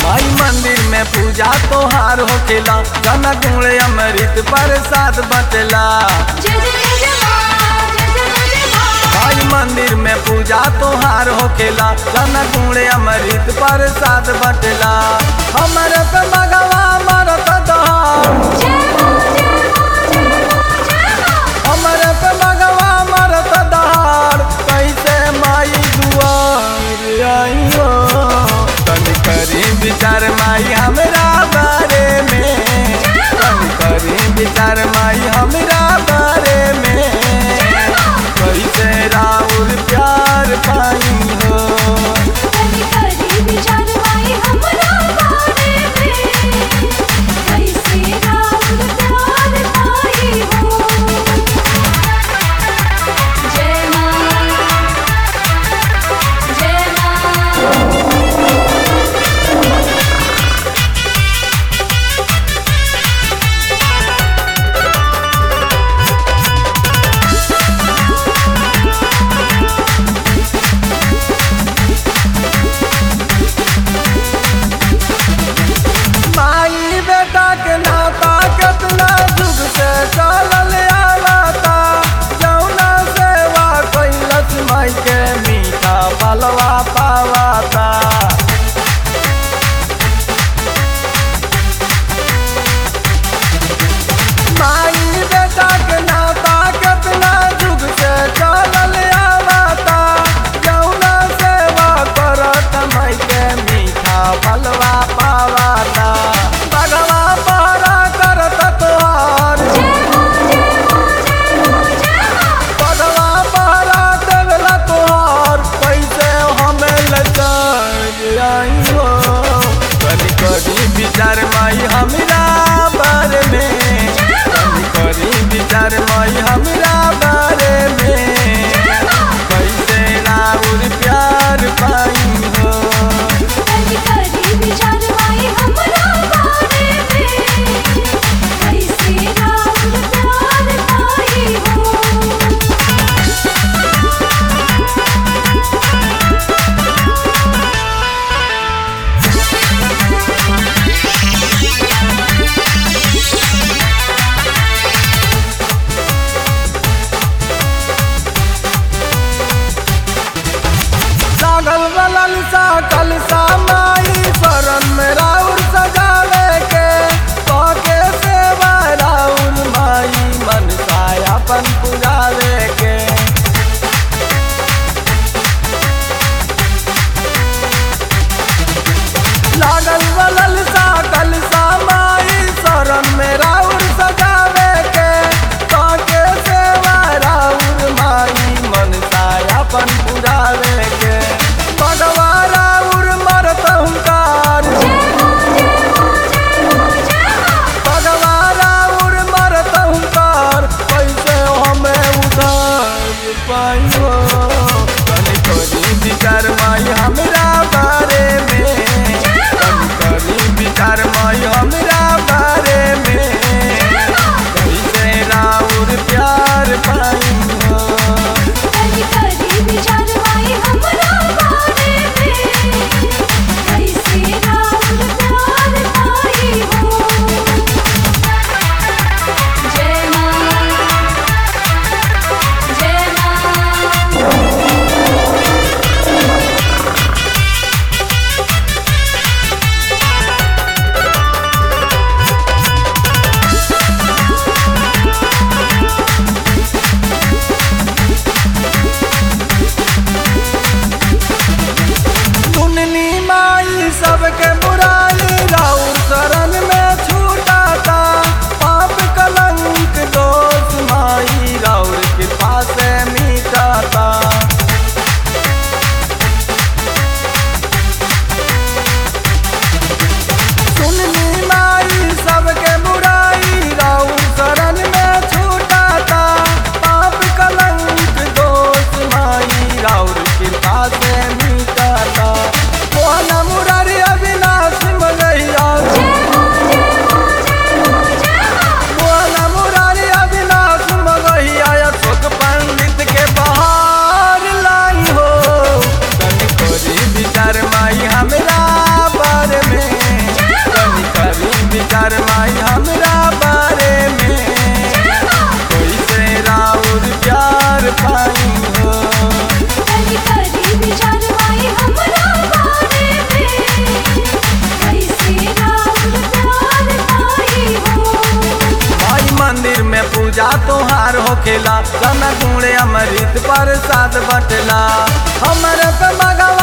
माई मंदिर में पूजा तोहार होखेला गाना गुणे अमृत प्रसाद बटेला जय जय जय जय माँ जय जय जय जय माँ माई मंदिर में पूजा तोहार होखेला गाना गुणे अमृत प्रसाद बटेला हमरे पे मगवा मरत दहाड़ जय माँ जय माँ जय माँ जय माँ हमरे पे मगवा मरत दहाड़ कैसे माई दुआर आई हो तनी करी विचार माई हमरा बारे में तनी करी विचार माई हमरा बारे में कैसे राउर प्यार पाई हो कभी कभी विचार माई हमरा बारे में कैसे राम प्यार पाई हो जय माँ जय माँ माई बेटा के नाता कितना जुग से चलल आवता जौना सेवा कैलस माई के मीठा पलवा पावाता माई बेटा के नाता कितना जुग से चलल आवता जौना सेवा करत माई के मीठा पलवा पावाता बगवा पारा करत तोहार बगवा पारा देवला तोहार कैसे हमें लचार आई हो कभी कभी विचार माई हमरा बारे में कभी कभी विचार माई हमरा बारे में कैसे राउर प्यार पाई हो कभी कभी विचार माई हमरा बारे में कैसे राम प्यार पाई हो लागल बलल सा कलसा माई शरण में राउर सजावे के पाके सेवा राउर माई मनसा अपन पुजावे के लागल बलल सा कलसा माई शरण में राउर सजावे के पाके सेवा राउर माई मनसा अपन पुजावे के भगवा राउर मर गुण अमृत प्रसाद बटला हमरे पे मगवा